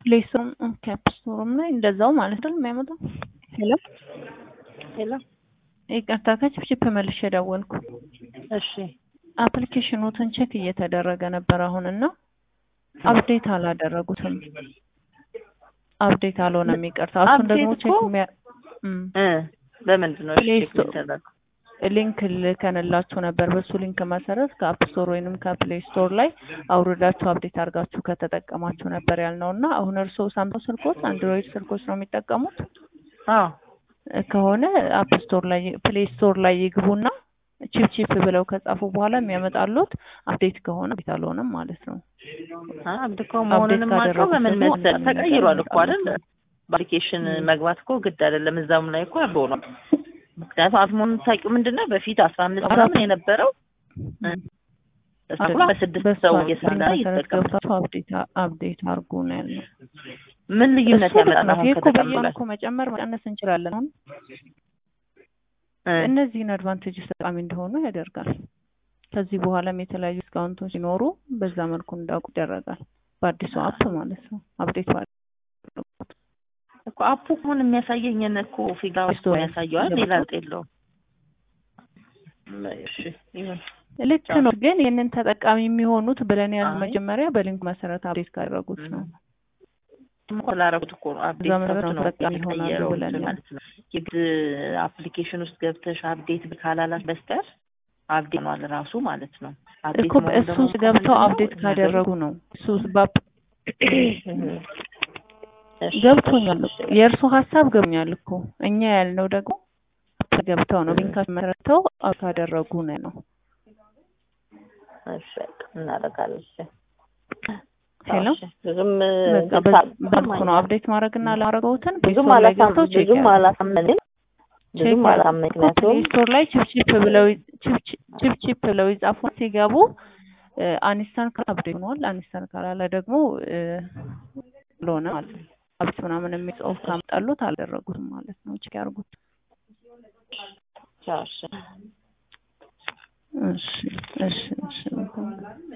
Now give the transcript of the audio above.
ፕሌይ ስቶርም ኦኬ አፕ ስቶርም ላይ እንደዛው ማለት ነው የሚያመጣው። ሄሎ ሄሎ ይቅርታ ከችፕችፕ መልሼ ደወልኩ። እሺ አፕሊኬሽኖትን ቼክ እየተደረገ ነበር አሁን እና አፕዴት አላደረጉትም። አፕዴት አልሆነም ይቅርታ። እሱን ደግሞ አፕዴት ቼክ እኮ የሚያ እም፣ እ በምንድን ነው ፕሌይ ቼክ ስቶር የሚደረገው? ሊንክ ልከንላችሁ ነበር። በሱ ሊንክ መሰረት ከአፕ ስቶር ወይንም ከፕሌይ ስቶር ላይ አውርዳችሁ አፕዴት አድርጋችሁ ከተጠቀማችሁ ነበር ያልነው እና አሁን እርስዎ ሳምሰንግ ስልኮች አንድሮይድ ስልኮች ነው የሚጠቀሙት አዎ ከሆነ አፕ ስቶር ላይ ፕሌይ ስቶር ላይ ይግቡና ቺፕ ቺፕ ብለው ከጻፉ በኋላ የሚያመጣሉት አፕዴት ከሆነ አፕዴት አልሆነም ማለት ነው። አብድ እኮ መሆኑን የማውቀው ካደረጉት በምን ደግሞ መሰል አንዳንድ ነገር ተቀይሯል እኮ አይደል? ይመጣሉ። በአፕሊኬሽን መግባት እኮ ግድ አይደለም። እዛም ላይ እኮ አብሮ ነው። ምክንያቱም አፕ መሆኑን ታውቂው ምንድን ነው በፊት አስራ አምስት ምናምን የነበረው እ፣ እሱ እኮ በስድስት በሱ ሰው ሊንክ እየሰራ መሰረት ይጠቀማል። ገብታችሁ አፕዴት አፕዴት አድርጉ ነው ያልነው። ምን ልዩነት እሱ ልክ ያመጣል ነው። አሁን ይሄ እኮ በየቀኑ ከተቀበላል? እኮ መጨመር መቀነስ እንችላለን። አሁን እ፣ እነዚህን አድቫንቴጅ ጠቃሚ እንደሆኑ ያደርጋል። ከዚህ በኋላም የተለያዩ ዲስካውንቶች ሲኖሩ በዛ መልኩ እንዳውቁ ይደረጋል። በአዲሱ አፕ ማለት ነው። አፕዴት ባለ እኮ አፑ ምን የሚያሳየኝን እኮ ፊጋ ውስጥ ስቶሪ ያሳየዋል። ሌላ ገብቶ ለውጥ የለውም። እሺ ይሁን። ልክ ነው። ግን ይህንን ተጠቃሚ የሚሆኑት ብለን ያል አይ። መጀመሪያ በሊንክ መሰረት አፕዴት ካደረጉት ነው። እኮ ላደረጉት እኮ ነው አፕዴት በዛ መሰረት ገብቶ ነው ነው ተጠቃሚ ይሆናሉ የቀየረው ብለን እንትን ያል ማለት ነው። የግድ አፕሊኬሽን ውስጥ ገብተሽ አፕዴት ካላላት በስተቀር አፕዴት ሆኗል ራሱ ማለት ነው። አፕዴት እኮ መሆኑ በእሱ ደግሞ ውስጥ ገብተው ምንድን ነው? አፕዴት ነገሩ- ካደረጉ ነው። እሱ ውስጥ በአፕ እሺ፣ ገብቶኛል እሺ፣ እኮ የእርሱ ሀሳብ ገብኛል እኮ እኛ ያልነው ደግሞ አፕ ገብተው ነው ሊንካቸው መሰረተው አፕ ካደረጉ ነው ነው። እሺ፣ በቃ እናደርጋለን። እሺ። ሄሎ እሺ፣ ብዙም በቃ በ- በልኩ ነው አፕዴት ማድረግና ላረገውትን ብዙም ፕሌይ ላይ አላሳም ገብተው ቼክ ብዙም ያድርጉ። አላሳመንም ብዙም ቼክ አላሳመንም ምክንያቱም ፕሌይ ስቶር ላይ ቺፕ ብለው ቺፕ ቺፕ ብለው ይጻፉ ሲገቡ አኒስታን ካላ አፕዴት ሆኗል። አኒስታን ካላለ ደግሞ ለሆነ ማለት ነው አፕዴት ምናምን የሚል ጽሑፍ ካመጣሉት አልደረጉትም ማለት ነው። ቼክ ያርጉት። ቻው፣ እሺ። እሺ እሺ እሺ